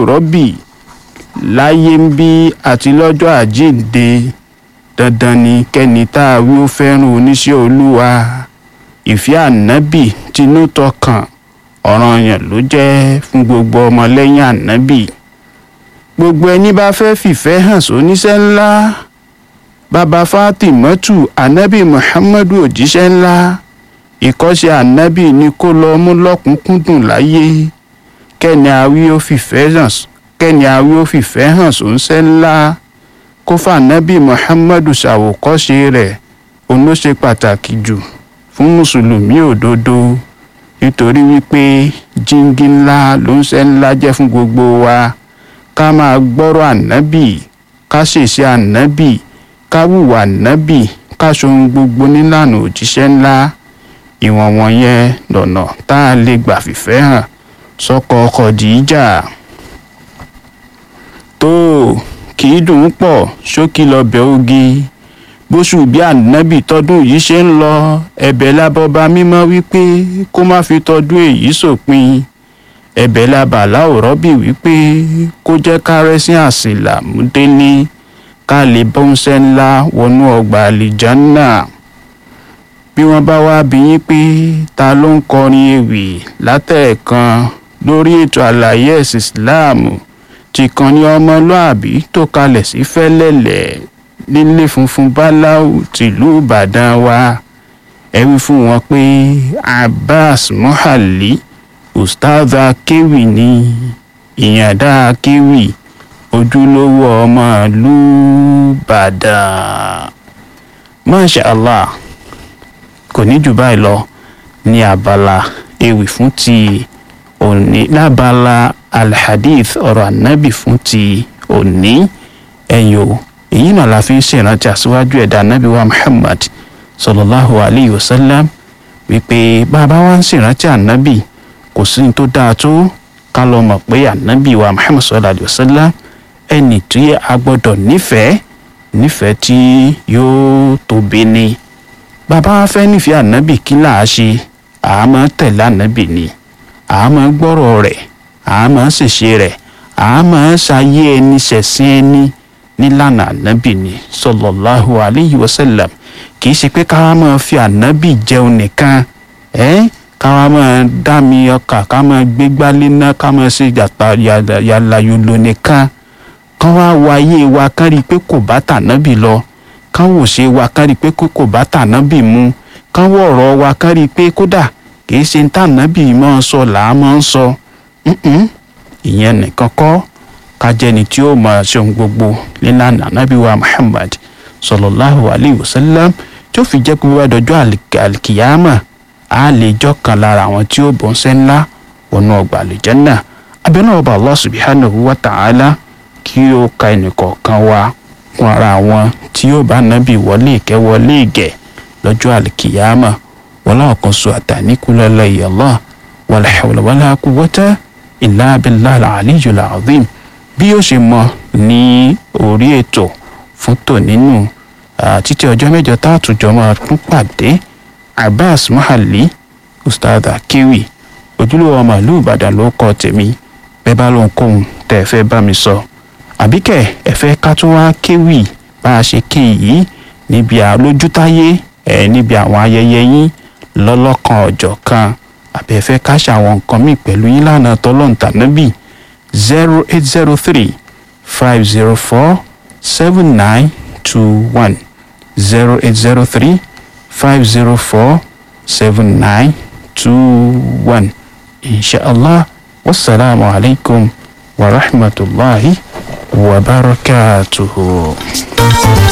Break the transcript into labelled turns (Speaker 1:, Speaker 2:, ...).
Speaker 1: láwùrọ́bì láyé ń bí àti lọ́jọ́ àjíǹde dandan ni kẹ́ni tá a wí ó fẹ́ràn oníṣẹ́ olúwa ìfẹ́ ànábì tinú tọkàn ọ̀ranyàn ló jẹ́ fún gbogbo ọmọlẹ́yìn ànábì gbogbo ẹni bá fẹ́ fìfẹ́ hàn sóníṣẹ́ ńlá bàbá Fátímọ́tù ànábì Muhammadu òjíṣẹ́ ńlá ìkọ́ṣe ànábì ni kó lọ mú lọ́kùnkúndùn láyé kẹ́ni àwí ó fìfẹ́ hàn kẹ́ni àwí ó fìfẹ́ hàn sóńṣẹ́ ńlá kó fànábì Muhammadu ṣàwòkọ́ṣe rẹ̀ òun ló ṣe pàtàkì jù fún mùsùlùmí òdodo nítorí wípé jíngí ńlá ló ń ṣe ńlá jẹ́ fún gbogbo wa ká máa gbọ́rọ̀ ànábì ká ṣèṣe ànábì ká wùwà ànábì ká ṣohun gbogbo nílànà òjíṣẹ́ ńlá ìwọ̀n wọ̀nyẹn lọ́nà tá a lè gbà fìfẹ́ hàn sọ́kọ Khadija tó kì í dùn ún pọ̀ ṣókí lọ́bẹ̀ ogi bóṣù bí ànábì tọdún yìí ṣe ń lọ ẹ̀bẹ̀ lábọba mímọ́ wípé kó má fi tọdún èyí sòpin ẹ̀bẹ̀ lábàlá òrọ́bì wípé kó jẹ́ kárẹ́sìn àsìlà múdélé ká lè bọ́ńsẹ́ ńlá wọnú ọgbà àlìjánná bí wọ́n bá wá bí yín pé ta ló ń kọrin ewì látẹ̀ẹ̀kan lórí ètò àlàyé ẹ̀sìn ìsìláàmù tí kan ní ọmọlúàbí tó kalẹ̀ sí fẹ́lẹ́lẹ̀ nílé funfun báláú tìlú ìbàdàn wa ẹ wí fún wọn pé abbas mohali ustaz akéwì ni ìyàndá akéwì ojúlówó ọmọ ìlú ìbàdàn masha allah kò ní jù báyìí lọ ní abala ewì fún ti òní lábala alhadith ọ̀rọ̀ ànábì fún ti òní ẹ̀yìn o èyí náà la fi ń ṣèrántí àṣíwájú ẹ̀dá ànábì wa muhammad sallallahu alayhi wa sallam wípé bàbá wa ń ṣèrántí ànábì kò sí ní tó dáa tó ká lọ mọ̀ pé ànábì wa muhammad sallallahu alayhi wa sallam ẹni tí a gbọ́dọ̀ nífẹ̀ẹ́ nífẹ̀ẹ́ tí yóò tóbi ni bàbá wa fẹ́ nífẹ̀ẹ́ ànábì kí là á ṣe àmọ́ tẹ̀lé ànábì ni àmọ́ gbọ́rọ̀ rẹ̀ àmọ́ ṣèṣe rẹ̀ àmọ́ ṣayé ẹni ṣẹ̀sìn ẹni nílànà ànábì ni sallallahu alayhi wa sallam kì í ṣe pé káwá máa fi ànábì jẹun nìkan ẹ́ káwá máa dá mi ọkà ká máa gbégbá léná ká máa ṣe yàrá yòlò nìkan kán wá wo ayé wa kán rí i pé kò bá tànábì lọ kán wò ṣe wa kán rí i pé kò bá tànábì mu kán wọ ọ̀rọ̀ wa kán rí i pé kódà kì í ṣe tànábì máa ń sọ làá máa ń sọ ìyẹn nìkan kọ́ kájẹni tí ó máa ṣe ohun gbogbo nílànà ànábì wa muhammad sallallahu alayhi wa sallam tí ó fi jẹ́ pé wíwá dọjọ́ àlìkìyàmà á lè jọ́ kan lára àwọn tí ó bọ́ ń sẹ́ ńlá wọnú ọgbà àlìjẹ́nà abẹ́nú ọba allah subhanahu wa ta'ala kí ó ka ẹnìkọ̀ọ̀kan wa kún ara àwọn tí ó bá nábì wọlé ìkẹ́ wọlé ìgẹ̀ lọ́jọ́ àlìkìyàmà wọlé ọ̀kan sọ àtàníkúlọ́lọ́ ìyàlọ́ wala hawla wala quwwata illa billahi al-aliyyil azim bí ó ṣe mọ ní orí ètò fún tònínú títí ọjọ́ mẹ́jọ tá a tún jọ máa tún pàdé abbas mahali ustaz akewi ojúlówó ọmọ ìlú ìbàdàn ló kọ tèmi bẹ́ẹ̀ bá lóun kóhun tẹ́ ẹ fẹ́ bá mi sọ àbíkẹ́ ẹ fẹ́ ká tún wá kéwì bá a ṣe ké yìí níbi àlójútáyé ẹ níbi àwọn ayẹyẹ yín lọ́lọ́kan ọjọ́ kan àbí ẹ fẹ́ ká ṣàwọn nǹkan míì pẹ̀lú yín lánàá tọ́lọ́ǹtànábì zero eight zero three five zero four seven nine two one zero eight zero three five zero four seven nine two one inshallah wasalaamu alaykum wa rahmatulahi wa barakatuhu.